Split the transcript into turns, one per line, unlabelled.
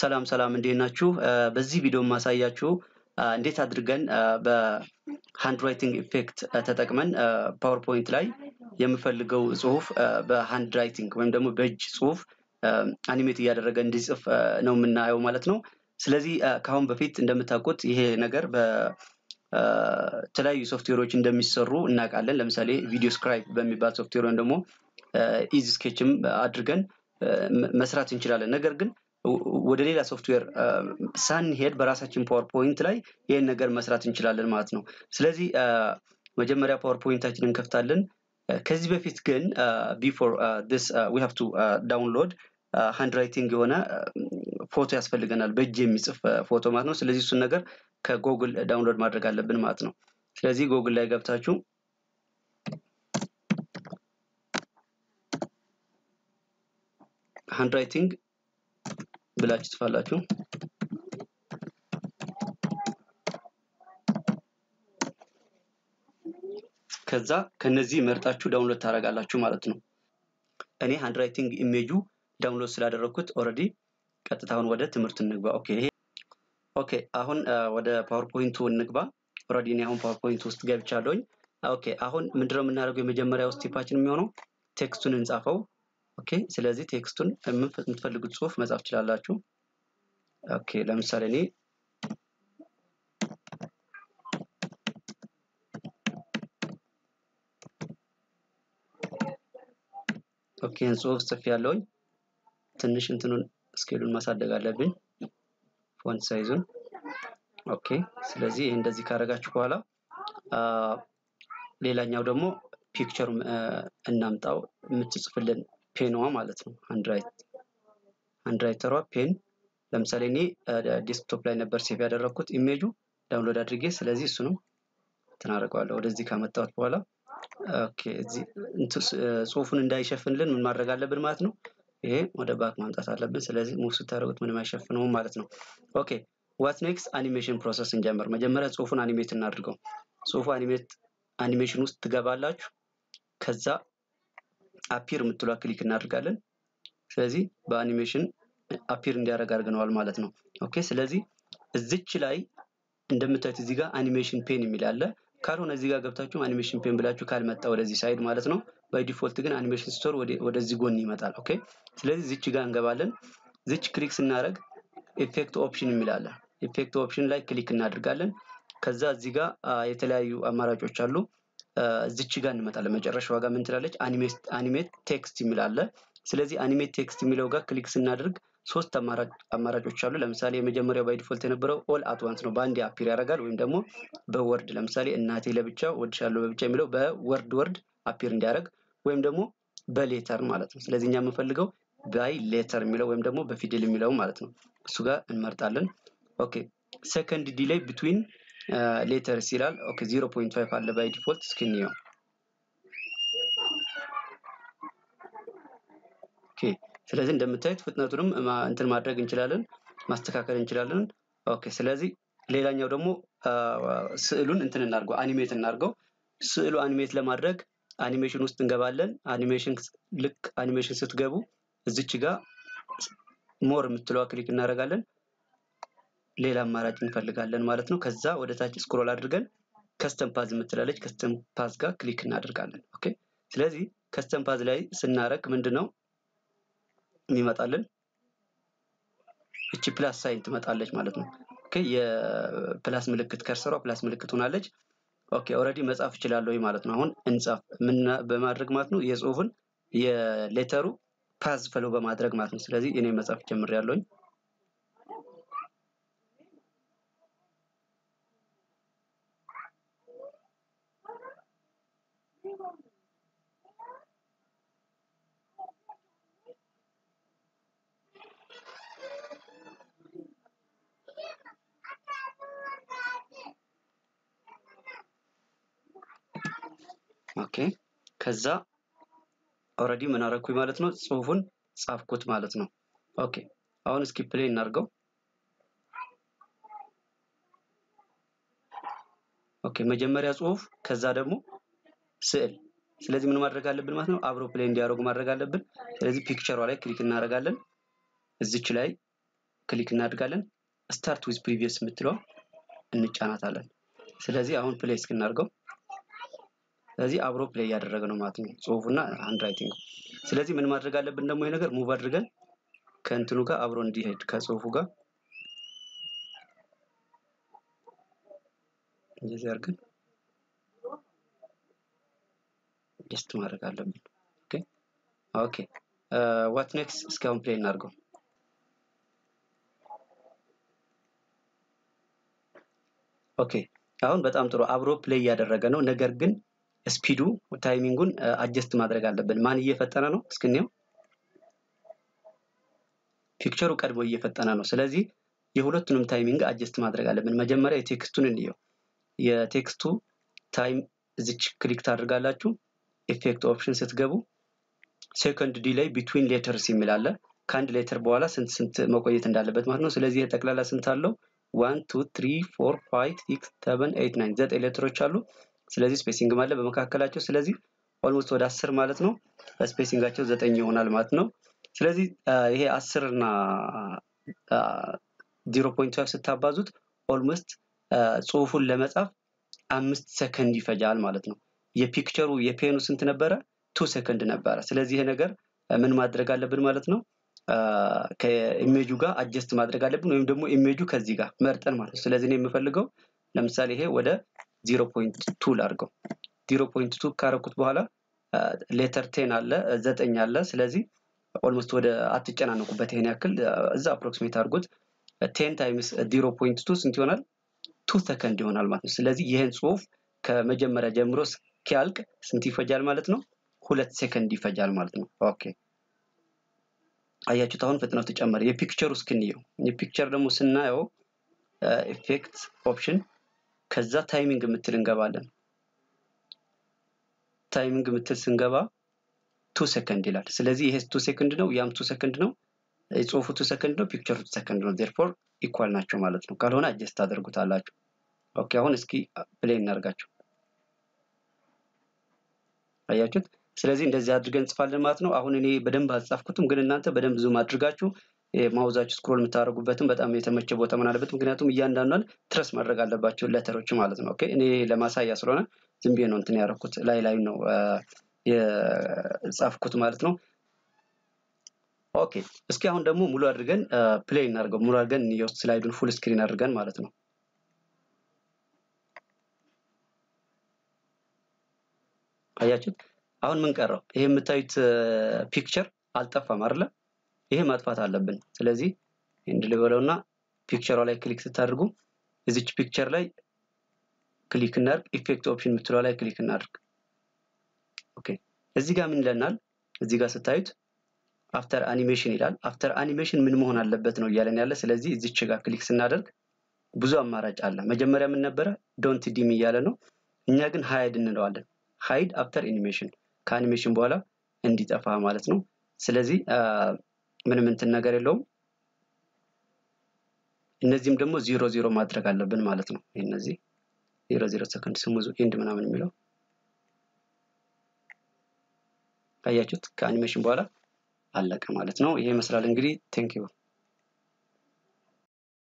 ሰላም ሰላም እንዴት ናችሁ? በዚህ ቪዲዮ የማሳያችሁ እንዴት አድርገን በሃንድ ራይቲንግ ኢፌክት ተጠቅመን ፓወርፖይንት ላይ የምፈልገው ጽሁፍ በሃንድ ራይቲንግ ወይም ደግሞ በእጅ ጽሁፍ አኒሜት እያደረገ እንዲጽፍ ነው የምናየው ማለት ነው። ስለዚህ ከአሁን በፊት እንደምታውቁት ይሄ ነገር በተለያዩ ሶፍትዌሮች እንደሚሰሩ እናውቃለን። ለምሳሌ ቪዲዮ ስክራይብ በሚባል ሶፍትዌር ወይም ደግሞ ኢዚ ስኬችም አድርገን መስራት እንችላለን። ነገር ግን ወደ ሌላ ሶፍትዌር ሳንሄድ በራሳችን ፓወርፖይንት ላይ ይህን ነገር መስራት እንችላለን ማለት ነው። ስለዚህ መጀመሪያ ፓወርፖይንታችንን እንከፍታለን። ከዚህ በፊት ግን ቢፎር ዲስ ዊ ሃቭ ቱ ዳውንሎድ ሃንድ ራይቲንግ የሆነ ፎቶ ያስፈልገናል፣ በእጅ የሚጽፍ ፎቶ ማለት ነው። ስለዚህ እሱን ነገር ከጎግል ዳውንሎድ ማድረግ አለብን ማለት ነው። ስለዚህ ጎግል ላይ ገብታችሁ ሃንድ ራይቲንግ ብላችሁ ትጽፋላችሁ። ከዛ ከነዚህ መርጣችሁ ዳውንሎድ ታደርጋላችሁ ማለት ነው። እኔ ሃንድ ራይቲንግ ኢሜጁ ዳውንሎድ ስላደረግኩት ኦልሬዲ ቀጥታውን ወደ ትምህርት እንግባ። ኦኬ ይሄ ኦኬ አሁን ወደ ፓወርፖይንቱ እንግባ። ኦልሬዲ እኔ አሁን ፓወርፖይንት ውስጥ ገብቻለሁኝ። ኦኬ አሁን ምንድነው የምናደርገው? የመጀመሪያው ስቴፓችን የሚሆነው ቴክስቱን እንጻፈው። ኦኬ ስለዚህ ቴክስቱን የምትፈልጉት ጽሁፍ መጻፍ ትችላላችሁ። ኦኬ ለምሳሌ እኔ ኦኬ ጽሁፍ ጽፍ ያለውኝ ትንሽ እንትኑን ስኬሉን ማሳደግ አለብኝ ፎንት ሳይዙን። ኦኬ ስለዚህ ይህ እንደዚህ ካደረጋችሁ በኋላ ሌላኛው ደግሞ ፒክቸር እናምጣው የምትጽፍልን ፔንዋ ማለት ነው። ሃንድራይተሯ ፔን ለምሳሌ እኔ ዴስክቶፕ ላይ ነበር ሴቭ ያደረግኩት ኢሜጁ ዳውንሎድ አድርጌ፣ ስለዚህ እሱ ነው ትናደርገዋለሁ። ወደዚህ ካመጣሁት በኋላ ኦኬ እዚህ ጽሁፉን እንዳይሸፍንልን ምን ማድረግ አለብን ማለት ነው። ይሄ ወደ ባክ ማምጣት አለብን። ስለዚህ ሙቭ ስታደርጉት ምንም አይሸፍነውም ማለት ነው። ኦኬ ዋት ኔክስት አኒሜሽን ፕሮሰስ እንጀምር። መጀመሪያ ጽሁፉን አኒሜት እናድርገው። ጽሁፉ አኒሜት አኒሜሽን ውስጥ ትገባላችሁ። ከዛ አፒር የምትሏ ክሊክ እናደርጋለን። ስለዚህ በአኒሜሽን አፒር እንዲያደርግ አድርገነዋል ማለት ነው። ኦኬ ስለዚህ እዚች ላይ እንደምታዩት እዚህ ጋር አኒሜሽን ፔን የሚል አለ። ካልሆነ እዚህ ጋር ገብታችሁ አኒሜሽን ፔን ብላችሁ ካልመጣ ወደዚህ ሳይድ ማለት ነው። ባይ ዲፎልት ግን አኒሜሽን ስቶር ወደዚህ ጎን ይመጣል። ኦኬ ስለዚህ ዚች ጋር እንገባለን። ዚች ክሊክ ስናደርግ ኢፌክት ኦፕሽን የሚል አለ። ኢፌክት ኦፕሽን ላይ ክሊክ እናደርጋለን። ከዛ እዚህ ጋር የተለያዩ አማራጮች አሉ። እዚች ጋር እንመጣለን። መጨረሻዋ ጋር ምን ትላለች? አኒሜት ቴክስት የሚል አለ። ስለዚህ አኒሜት ቴክስት የሚለው ጋር ክሊክ ስናደርግ ሶስት አማራጮች አሉ። ለምሳሌ የመጀመሪያው ባይ ዲፎልት የነበረው ኦል አት ዋንስ ነው፣ በአንድ አፒር ያደርጋል። ወይም ደግሞ በወርድ ለምሳሌ እናቴ ለብቻ ወድሻለሁ በብቻ የሚለው በወርድ ወርድ አፒር እንዲያደርግ ወይም ደግሞ በሌተር ማለት ነው። ስለዚህ እኛ የምንፈልገው ባይ ሌተር የሚለው ወይም ደግሞ በፊደል የሚለው ማለት ነው። እሱ ጋር እንመርጣለን። ኦኬ ሰከንድ ዲሌይ ቢትዊን ሌተርስ ይላል። ኦኬ 0.5 አለ ባይ ዲፎልት። እስኪ እንየው። ኦኬ ስለዚህ እንደምታዩት ፍጥነቱንም እንትን ማድረግ እንችላለን፣ ማስተካከል እንችላለን። ኦኬ ስለዚህ ሌላኛው ደግሞ ስዕሉን እንትን እናድርገው፣ አኒሜት እናድርገው። ስዕሉ አኒሜት ለማድረግ አኒሜሽን ውስጥ እንገባለን። አኒሜሽን ልክ አኒሜሽን ስትገቡ እዚች ጋር ሞር የምትለዋ ክሊክ እናደርጋለን። ሌላ አማራጭ እንፈልጋለን ማለት ነው። ከዛ ወደ ታች ስክሮል አድርገን ከስተም ፓዝ የምትላለች ከስተም ፓዝ ጋር ክሊክ እናደርጋለን። ኦኬ ስለዚህ ከስተም ፓዝ ላይ ስናረግ ምንድን ነው የሚመጣልን? እቺ ፕላስ ሳይን ትመጣለች ማለት ነው። ኦኬ የፕላስ ምልክት ከርሰሯ ፕላስ ምልክት ሆናለች። ኦኬ ኦልሬዲ መጻፍ እችላለሁ ማለት ነው። አሁን እንጻፍ ምን በማድረግ ማለት ነው የጽሁፍን የሌተሩ ፓዝ ፈሎ በማድረግ ማለት ነው። ስለዚህ እኔ መጻፍ ጀምሬያለሁኝ። ኦኬ ከዛ ኦልሬዲ ምን አደረኩኝ ማለት ነው ጽሁፉን ጻፍኩት ማለት ነው። ኦኬ አሁን እስኪ ፕሌይ እናድርገው። ኦኬ መጀመሪያ ጽሁፍ ከዛ ደግሞ ስዕል። ስለዚህ ምን ማድረግ አለብን ማለት ነው አብሮ ፕሌይ እንዲያደርጉ ማድረግ አለብን። ስለዚህ ፒክቸሯ ላይ ክሊክ እናደርጋለን። እዚች ላይ ክሊክ እናድርጋለን። ስታርት ዊዝ ፕሪቪየስ የምትለዋ እንጫናታለን። ስለዚህ አሁን ፕሌይ እስክናድርገው ስለዚህ አብሮ ፕሌይ እያደረገ ነው ማለት ነው ጽሁፉና ሃንድ ራይቲንግ። ስለዚህ ምን ማድረግ አለብን ደግሞ ይሄ ነገር ሙቭ አድርገን ከእንትኑ ጋር አብሮ እንዲሄድ ከጽሁፉ ጋር እንደዚህ አድርገን ጀስት ማድረግ አለብን። ኦኬ ኦኬ ዋት ኔክስት እስካሁን ፕሌይ እናድርገው። ኦኬ አሁን በጣም ጥሩ አብሮ ፕሌይ እያደረገ ነው። ነገር ግን ስፒዱ ታይሚንጉን አጀስት ማድረግ አለብን። ማን እየፈጠነ ነው? እስክንየው ፒክቸሩ ቀድሞ እየፈጠነ ነው። ስለዚህ የሁለቱንም ታይሚንግ አጀስት ማድረግ አለብን። መጀመሪያ የቴክስቱን እንየው። የቴክስቱ ታይም እዚች ክሊክ ታደርጋላችሁ። ኢፌክት ኦፕሽን ስትገቡ ሴኮንድ ዲላይ ቢትዊን ሌተርስ የሚል አለ። ከአንድ ሌተር በኋላ ስንት ስንት መቆየት እንዳለበት ማለት ነው። ስለዚህ የጠቅላላ ስንት አለው? ዋን ቱ ትሪ ፎር ፋይቭ ሲክስ ሰቨን ኤይት ናይን ዘጠኝ ሌተሮች አሉ። ስለዚህ ስፔሲንግም አለ በመካከላቸው። ስለዚህ ኦልሞስት ወደ አስር ማለት ነው። ስፔሲንጋቸው ዘጠኝ ይሆናል ማለት ነው። ስለዚህ ይሄ አስር እና ዜሮ ፖይንት ፋይቭ ስታባዙት ኦልሞስት ጽሁፉን ለመጻፍ አምስት ሰከንድ ይፈጃል ማለት ነው። የፒክቸሩ የፔኑ ስንት ነበረ? ቱ ሰከንድ ነበረ። ስለዚህ ይሄ ነገር ምን ማድረግ አለብን ማለት ነው ከኢሜጁ ጋር አጀስት ማድረግ አለብን፣ ወይም ደግሞ ኢሜጁ ከዚህ ጋር መርጠን ማለት ነው። ስለዚህ እኔ የምፈልገው ለምሳሌ ይሄ ወደ ዜሮ ፖይንት ቱ ላድርገው። ዜሮ ፖይንት ቱ ካረኩት በኋላ ሌተር ቴን አለ ዘጠኝ አለ። ስለዚህ ኦልሞስት ወደ አትጨናነቁበት፣ ይሄን ያክል እዛ አፕሮክሲሜት አድርጎት ቴን ታይምስ ዜሮ ፖይንት ቱ ስንት ይሆናል? ቱ ሰከንድ ይሆናል ማለት ነው። ስለዚህ ይህን ጽሁፍ ከመጀመሪያ ጀምሮ እስኪያልቅ ስንት ይፈጃል ማለት ነው? ሁለት ሴከንድ ይፈጃል ማለት ነው። ኦኬ አያችሁት? አሁን ፍጥነቱ ጨመረ። የፒክቸሩ እስክንየው የፒክቸር ደግሞ ስናየው ኢፌክት ኦፕሽን ከዛ ታይሚንግ የምትል እንገባለን። ታይሚንግ የምትል ስንገባ ቱ ሰከንድ ይላል። ስለዚህ ይሄ ቱ ሰከንድ ነው፣ ያም ቱ ሰከንድ ነው። የጽሁፉ ቱ ሰከንድ ነው፣ ፒክቸሩ ቱ ሰከንድ ነው። ዜርፎር ኢኳል ናቸው ማለት ነው። ካልሆነ አጀስት ታደርጉታላችሁ። ኦኬ አሁን እስኪ ፕሌይ እናርጋቸው። አያችሁት? ስለዚህ እንደዚህ አድርገን እንጽፋለን ማለት ነው። አሁን እኔ በደንብ አልጻፍኩትም፣ ግን እናንተ በደንብ ዙም አድርጋችሁ ማውዛችሁ ስክሮል የምታደርጉበትም በጣም የተመቸ ቦታ ምን አለበት። ምክንያቱም እያንዳንዷን ትረስ ማድረግ አለባቸው ለተሮች ማለት ነው። ኦኬ እኔ ለማሳያ ስለሆነ ዝም ብዬ ነው እንትን ያደረኩት ላይ ላይ ነው የጻፍኩት ማለት ነው። ኦኬ እስኪ አሁን ደግሞ ሙሉ አድርገን ፕሌይ እናድርገው። ሙሉ አድርገን የውስጥ ስላይዱን ፉል ስክሪን አድርገን ማለት ነው። አያችሁት? አሁን ምን ቀረው? ይሄ የምታዩት ፒክቸር አልጠፋም አይደለ? ይሄ ማጥፋት አለብን። ስለዚህ እንድ ልበለውና ፒክቸሯ ላይ ክሊክ ስታደርጉ እዚች ፒክቸር ላይ ክሊክ እናድርግ። ኢፌክት ኦፕሽን የምትለው ላይ ክሊክ እናድርግ። ኦኬ እዚህ ጋር ምን ይለናል? እዚህ ጋር ስታዩት አፍተር አኒሜሽን ይላል። አፍተር አኒሜሽን ምን መሆን አለበት ነው እያለን ያለ። ስለዚህ እዚች ጋር ክሊክ ስናደርግ ብዙ አማራጭ አለ። መጀመሪያ ምን ነበረ? ዶንት ዲም እያለ ነው። እኛ ግን ሃይድ እንለዋለን። ሃይድ አፍተር አኒሜሽን ከአኒሜሽን በኋላ እንዲጠፋ ማለት ነው። ስለዚህ ምንም እንትን ነገር የለውም። እነዚህም ደግሞ ዜሮ ዜሮ ማድረግ አለብን ማለት ነው። እነዚህ ዜሮ ዜሮ ሰከንድ ስሙዙ ኤንድ ምናምን የሚለው አያችሁት? ከአኒሜሽን በኋላ አለቀ ማለት ነው። ይሄ ይመስላል እንግዲህ ቴንክ ዩ